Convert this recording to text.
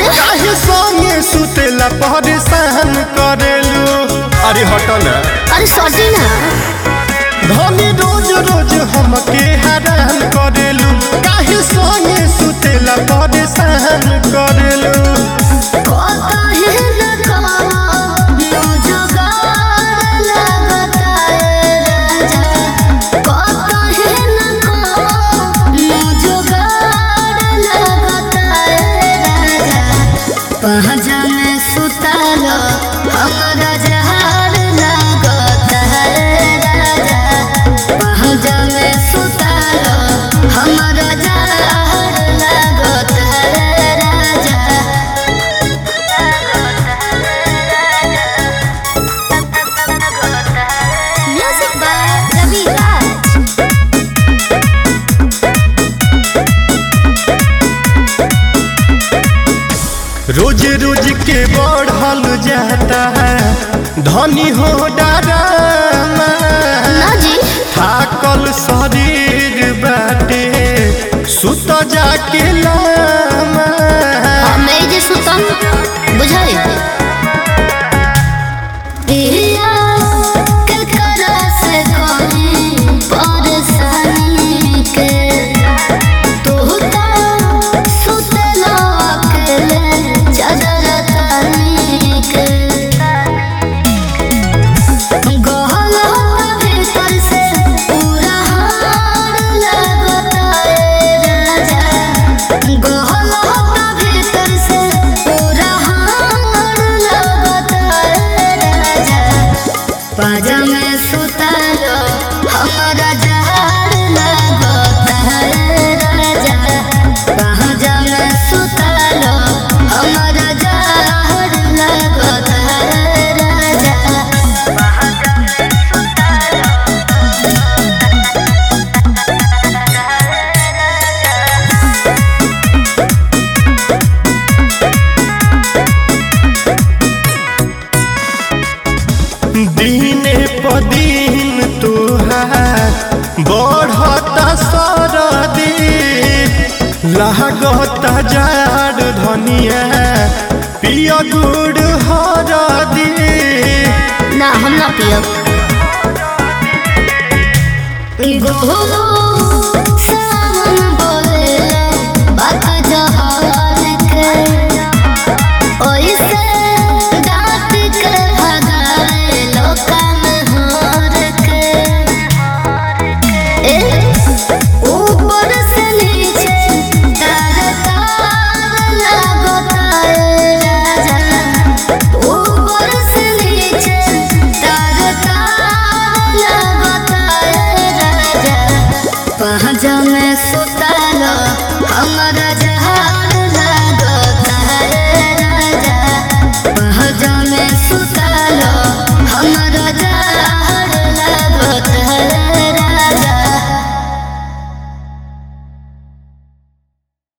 काहे संगे सुतेला परेशान करेलू अरे हट ना अरे सॉरी ना धनी रोज रोज हमके हैरान करेलू काहे संगे सुतेला परेशान करेलू कहता है ना कमा नो जुगाड़ लगता है राजा कहता है ना कमा नो जुगाड़ लगता है राजा पहजा में सुतालो हमरा जहार लगता है राजा पहजा में सुतालो हमरा जहार लगता है राजा Music by Ravi Raj. रोज रोज के बढ़ल जाता है धनी हो डरामा ना जी थाकल शरीर बाटे सुत जाके लामा हमें जे सुतम बुझाई पिया के करा से कोई परेशानी के तू तो सुतलो अकेले चादर तानी के गहलो भीतर से पूरा हार लगता है राजा गहलो भीतर से पूरा हार लगता है राजा पाजा में सुतालो हमारा जहार लगता है राजा पाजा में सुतालो हमारा जहार लगता है राजा दीने प दिन तुहार बढ़ता सरदी लागता जाड़ धनिया पिया गुड़ हरदी ना हम ना पियब गोलो